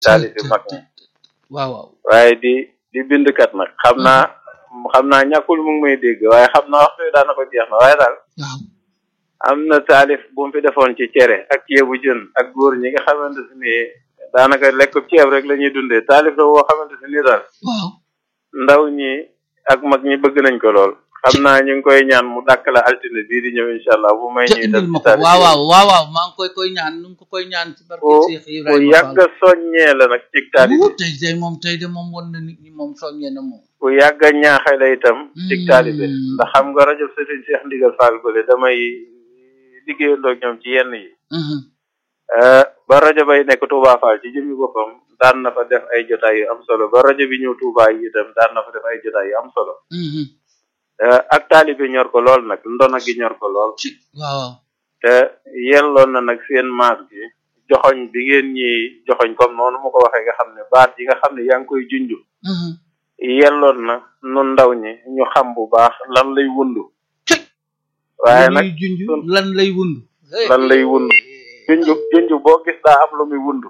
taalif yi mag ñi waaw waaw waaye di di bindkat nag xam naa xam naa ñàkkul mu ngi may dégg waaye xam naa waxtu wi daana ko jeex na waaye daal waaw am na taalif bu mu fi defoon ci cere ak ceebu jën ak góor ñi nga xamante si ni daanaka lekk ceeb rek la ñuy dundee taalif la boo xamante si ni daal waaw ndaw ñi ak mag ñi bëgg nañ ko lool xam naa ñu ngi koy ñaan mu dàkk la altine bii di ñëw incha allah bu may ca ñuy indil def ma ci ko taalif waaw yi. waaw waaw waaw maa ngi koy koy ñaan nu ngi ko koy ñaan ci barke ku Cheikh ku Ibrahima yàgg Fall soññee la nag ci taalif Wuu, yi tey tey moom tey de moom won na nit ñi moom soññee na moom ku yàgg a ñaaxe la itam ci Hmm. taalibe ndax xam nga rajo Serigne Cheikh Ndigal Fall bële damay liggéeyandoo ak ñoom ci yenn yi Mhm. Eh, ba rajo bay nekk Touba Fall ci jëmmi boppam daan na fa def ay jotaay yu am solo ba rajo bi ñëw Touba yi itam daan na fa def ay jotaay yu am solo Mhm. Eh, ak taalibe ñor ko lool nag ndona gi ñor ko lool ci waaw waaw te yelloon na nag seen maas gi joxoñ bi ngeen ñi joxoñ comme noonu mu ko waxee nga xam ne baat yi nga xam ne yaa ngi koy junj Mhm. yelloon na nun ndaw ñi ñu xam bu baax lan lay wundu ci waaye lu nag muy junj sun- lan lay wund lan lay wund junj junj boo gis daa am lu muy wundu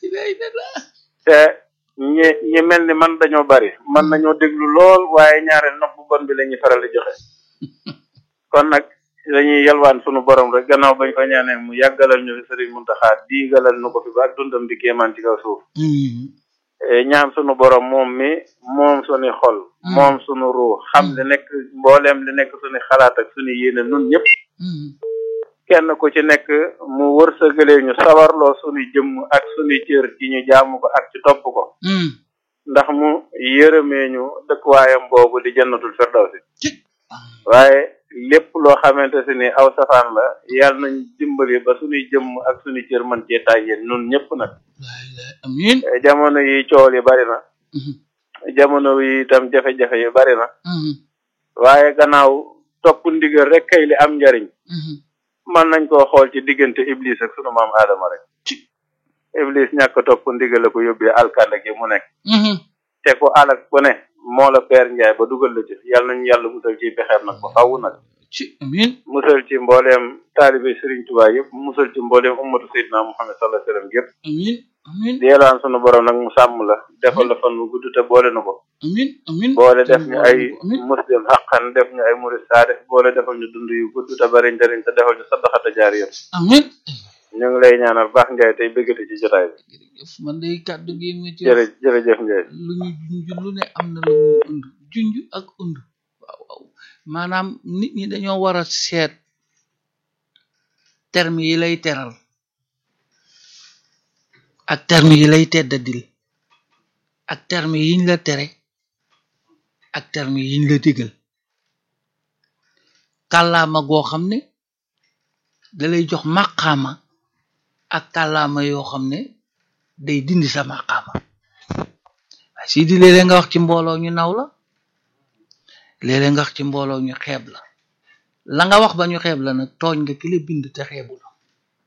te ñi ñi mel ni man dañoo bari man nañoo déglu lool waaye ñaare nopp bu bon bi la ñuy faral di joxe kon nag dañuy yalwaan sunu borom rek gannaaw bañ ko ñaanee mu yàggalal ñu fi sëriñ Muntaxa diigalal nu ko fi ba ak dundam di kéemaan ci kaw suuf Mhm. Eh, ñaan sunu borom moom mi moom sunu xol Mm. moom sunu ruu xam li nekk mbooleem li nekk sunu xalaat ak sunu yéene nun ñëpp Mhm. kenn ku ci nekk mu wërsëgalee ñu sawarloo sunu jëmm ak sunu cër ci ñu jaamu ko ak ci topp ko Mhm. ndax mu yërëmee ñu dëkkuwaayam boobu di jannatul firdawsi ci waaye lépp loo xamante si ni aw safaan la yàlla nañ dimbali ba sunuy jëmm ak sunu cër mën cee tàyyeen nun ñëpp nag laa ilaaha amiin Eh, jamono yi coow li bari na Mhm. jamono yi itam jafe-jafe yi bari na Mhm. waaye gannaaw topp ndigal rek kay li am njariñ Mhm. mën nañ koo xool ci diggante iblis ak sunu maam aadama rek ci iblis ñàkk a topp ndigal la ko yóbbee alkande gi mu nekk Mhm. te ku alak ku ne moo la peer njaay ba dugal la ci yàlla nañu yàlla musal ci pexeem nag ba faww nag ci amiin musal ci mbooleem taalibe Sëriñ Tuubaa yëpp musal ci mbooleem ummatu Seydina Muhammad sallallahu alayhi wasallam yëpp amiin amiin di yelaan sunu borom nag mu sàmm la defal la fan mu gudd te boole na ko amiin amiin boole def ñu ay amiin muslim xaqan def ñu ay murid saadix boole defal ñu dund yu gudd te bari njëriñ te defal ñu saddaxata jaar yëpp amiin ñu ngi lay ñaanal baax Njaay tey bëggati ci jotaay bi jërëjëf man day kàddu gi mu ci jërë jërëjëf Njaay lu ñu junj lu ne am na lu muy und junj ak und waaw waaw maanaam nit ñi dañoo war a seet terme yi lay teral ak terme yi lay teddadil ak terme yiñ la tere ak terme yiñ la digal kàllaama goo xam ne da lay jox màqaama ak kàllaama yoo xam ne day dindi sa màqaama waaye si di léeg-léeg nga wax ci mbooloo ñu naw la léeg-léeg nga wax ci mbooloo ñu xeeb la la nga wax ba ñu xeeb la nag tooñ nga ki la bind te xeebu la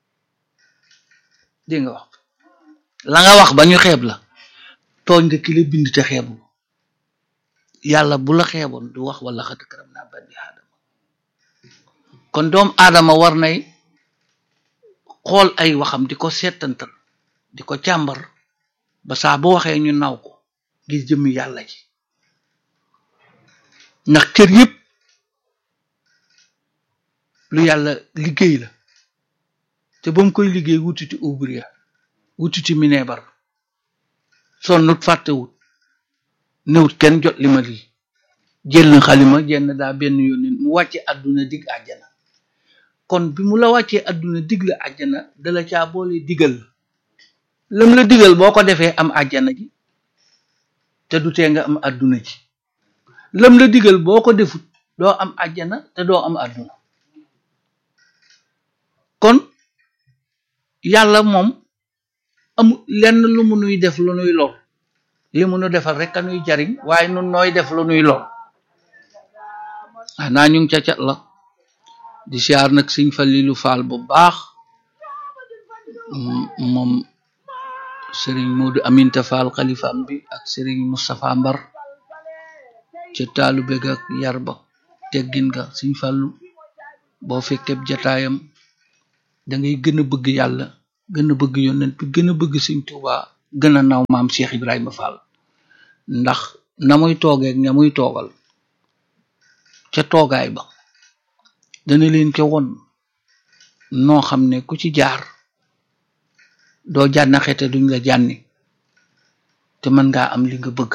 dégg nga wax la nga wax ba ñu xeeb la tooñ nga ki la bind te xeebu la yàlla bu la xeeboon du wax wala xat karam naa bani aadama kon doom aadama war nay xool ay waxam di ko seetantal di ko càmbar ba saa bu waxee ñu naw ko gis jëmmi yàlla ji ndax kër yépp lu yàlla liggéey la te ba mu koy liggéey wutiti ouvrier wutiti minebar sonnut fàttewut newut kenn jot li ma lii jël na xalima jenn daa benn yónni mu wàcce àdduna dig àjjana kon bi mu la wàccee àdduna dig la àjjana dala caa boole digal la lam la digal boo ko defee am àjjana ji te du tee nga am àdduna ji lam la digal boo ko defut doo am àjjana te doo am àdduna kon yàlla moom amu lenn lu mu nuy def lu nuy lor li mu nu defal rek a nuy jariñ waaye nun nooy def lu nuy lor xanaa ñu ngi ca cat la di siyaar nag sëñ Falilu Faal bu baax moom sëriñ Moodu Aminta Faal xalifaam bi ak sëriñ Moustapha Mbar ca taalu bég ak yar ba teggin nga sëñ Fallu boo fekkee jataayam da ngay gën a bëgg yàlla gën a bëgg yonent bi gën a bëgg sëñ Tuubaa gën a naw maam Cheikh Ibrahima Fall ndax na muy toogeeg ña muy toogal ca toogaay ba dana leen ca won noo xam ne ku ci jaar doo jànnaxe te duñ la jànni te mën ngaa am li nga bëgg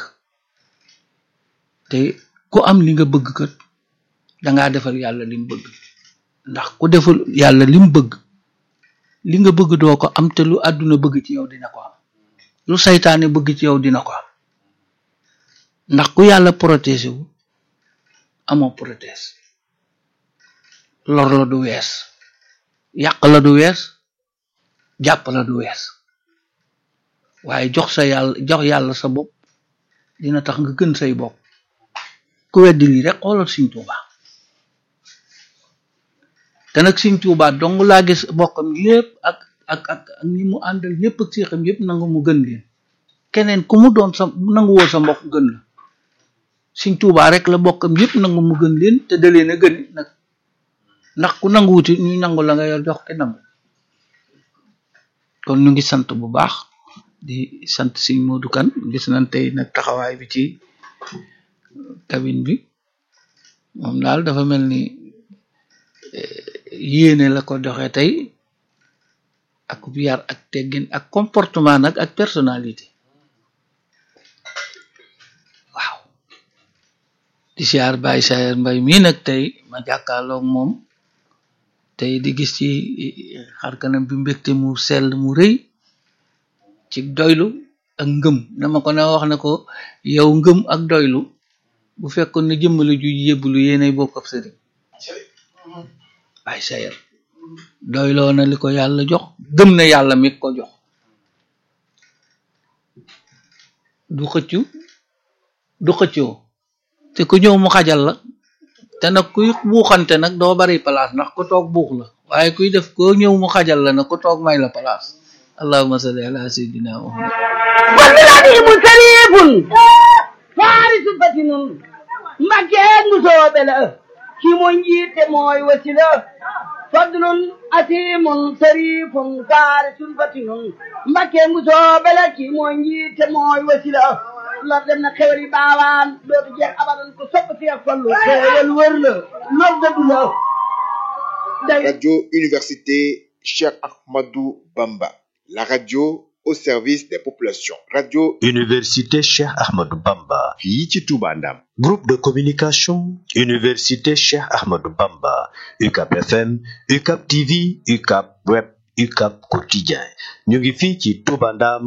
te ku am li nga bëgg kat dangaa defal yàlla lim bëgg ndax ku defal yàlla lim bëgg li nga bëgg doo ko am te lu àdduna bëgg ci yow dina ko am lu saytaane bëgg ci yow dina ko am ndax ku yàlla protégé wu amoo protège lor la du wees yàq la du wees jàpp la du wees waaye jox sa yàlla jox yàlla sa bopp dina tax nga gën say bopp ku weddi lii rek xoolal Sëñ Tuuba te nag Sëñ Tuuba dong laa gis bokkam yépp ak ak ak ak ñi mu àndal ñépp ak seexam yépp nangu mu gën leen keneen ku mu doon sa nangu woo sa mbokk gën la Sëñ Tuuba rek la bokkam yépp nangu mu gën leen te da leen a gën nag ndax ku nangu wuti ñu nangu la nga yor jox te nangu kon ñu ngi sant bu baax di sant Sëñ Modou Kane gis nañ tey nag taxawaay bi ci cabine bi moom daal dafa mel ni yéene la ko doxe tey ak yar ak teggin ak comportement nag ak personnalité waaw di siyaar Baye Sayer Mbay mii nag tey ma jàkkaarloog moom tey di gis ci xarkanam bi mbégte mu sell mu rëy ci doylu ak ngëm dama ko na wax ne ko yow ngëm ak doylu bu fekkoon ne jëmmale ju yëbblu yéenay bokk ab sëriñ Baye Sayer doyloo na li ko yàlla jox gëm na yàlla mi ko jox du xëccu du xëccoo te ku ñëw mu xajal la te nag kuy buuxante nag doo bari place ndax ku toog buux la waaye kuy def ko ñëw mu xajal la nag ku toog may la place allahumma salli ala sayyidina muhammad والبلد مسريف فارس فتن مكان مسوبل كي منجيت موي وسيلة فضل أتيم سريف فارس فتن مكان مسوبل كي منجيت موي وسيلة la dem na xewli baawaan dootu jeex abadan ko sopp fi ak fallu xewal wër la loolu dëgg la Radio Université Cheikh Ahmadou Bamba, la radio au service des populations. Radio Université Cheikh Ahmadou Bamba. fii ci Touba Ndam. Groupe de communication Université Cheikh Ahmadou Bamba. UCAP FM, UCAP TV, UCAP Web, UCAP Quotidien. ñu ngi fii ci Touba Ndam